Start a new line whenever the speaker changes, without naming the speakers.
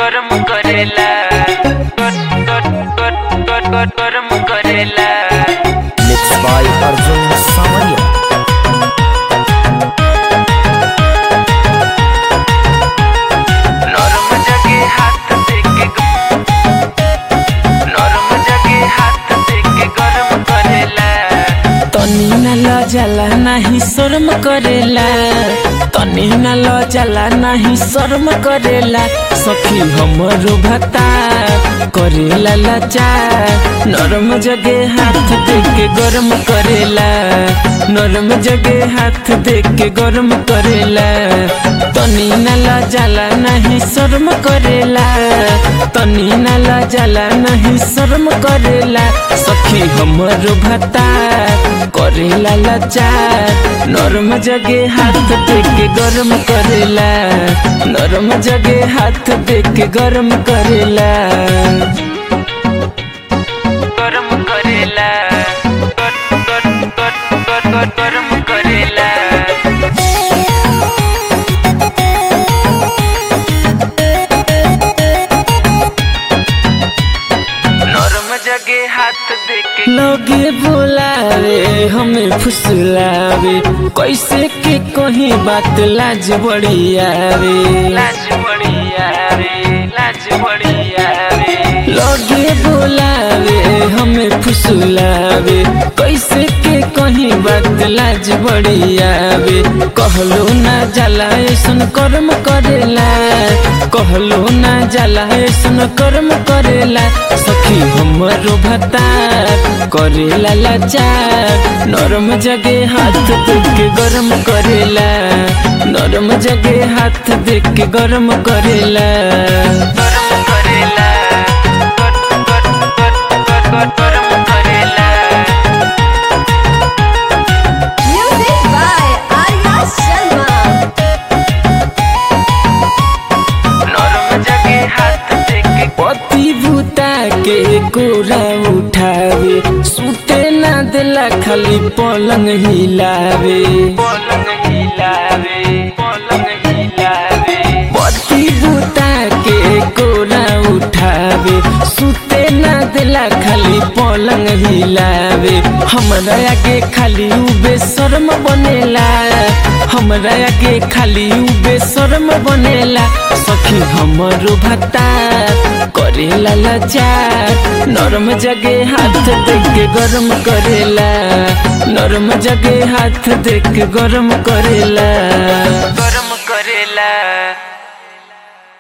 गरम करेला गरम करेला
Mixed by Arjun Samaria.
नरम जगे हाथ देके नरम जगे हाथ देके गरम करेला
तनी न लजला नाही शर्म करेला तनी न लजला नाही शर्म करेला सखी हमरो भता करेला लचा नरम जगे हाथ देके गरम करेला नरम जगे हाथ देके गरम करेला तनी न लजला नहीं शर्म करेला तनी न लजला नहीं शर्म करेला सखी हमरो भता करेला लाचार नरम जगे हाथ देके गरम करेला नरम जगे हाथ देके गरम करेला
गरम करेला गरम करेला नरम जगे हाथ देके
लगे बोलावे हमें फुसलावे कैसे के कहीं बात लाज बड़ी आवे
लाज बढ़िया रे लाज बढ़िया रे
लगे बोलावे हमें फुसलावे कैसे के कहीं बात लाज बड़ी आवे कहलो ना जाला ऐसन कर्म करेला कहलो ना जाला ऐसन कर्म करेला सखी हमरो भता करेला लाचार नरम जगे हाथ देके गरम करेला नरम जगे हाथ देके गरम करेला
गरम करेला गरम करेला
Music by Arya Sharma.
नरम जगे हाथ देके
पति भूता के गोरा उठावे सुते ना दिला खाली पलंग हिलावे
पलंग हिलावे पलंग हिलावे
पति भूता के गोरा उठावे सुते ना दिला खाली पलंग हिलावे हमरा आगे खाली उ बेशर्म बनेला हमरा आगे खाली उ बेशर्म बनेला सखी हमरो भत्ता करेला लाचार नरम जगे हाथ देके गरम करेला नरम जगे हाथ देके गरम करेला
गरम करेला